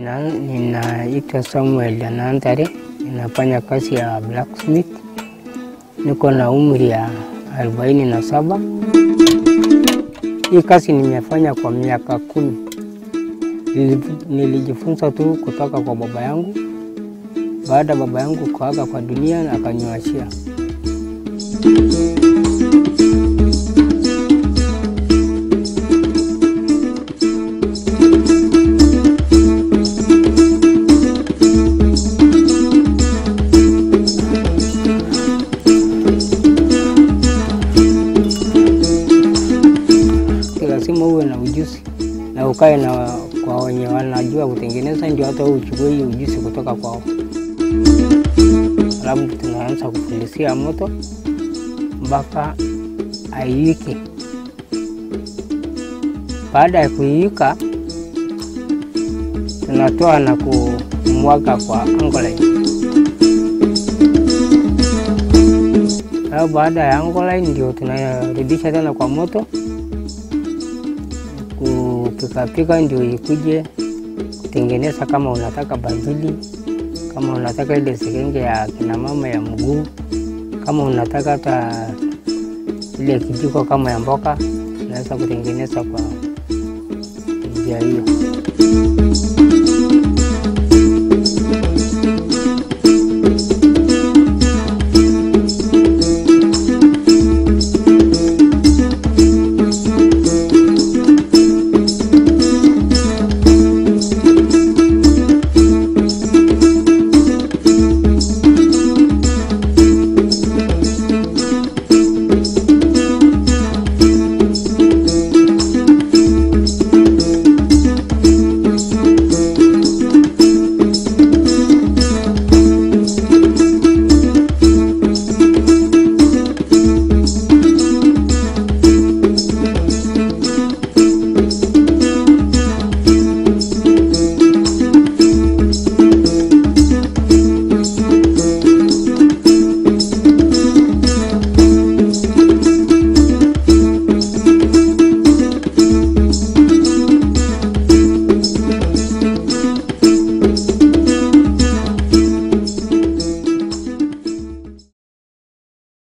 Na, ninaitwa Samuel Anantare, ninafanya kazi ya blacksmith. Niko na umri ya arobaini na saba. Hii kazi nimefanya kwa miaka kumi. Nili- Nilijifunza tu kutoka kwa baba yangu, baada ya baba yangu kuaga kwa dunia na akaniwachia. Lazima uwe na ujuzi na ukae na kwa wenye wanajua kutengeneza, ndio hata wewe uchukue hii ujuzi kutoka kwao. Alafu tunaanza kufundisia moto mpaka aiwike. Baada ya kuiwika, tunatoa na kumwaga kwa angoline. Alafu baada ya angoline ndio tunarudisha tena kwa moto kupikapika ndio ikuje kutengeneza, kama unataka bangili, kama unataka ile sekenge ya kina mama ya mguu, kama unataka hata ile kijiko kama ya mboka, unaweza kutengeneza kwa njia hiyo.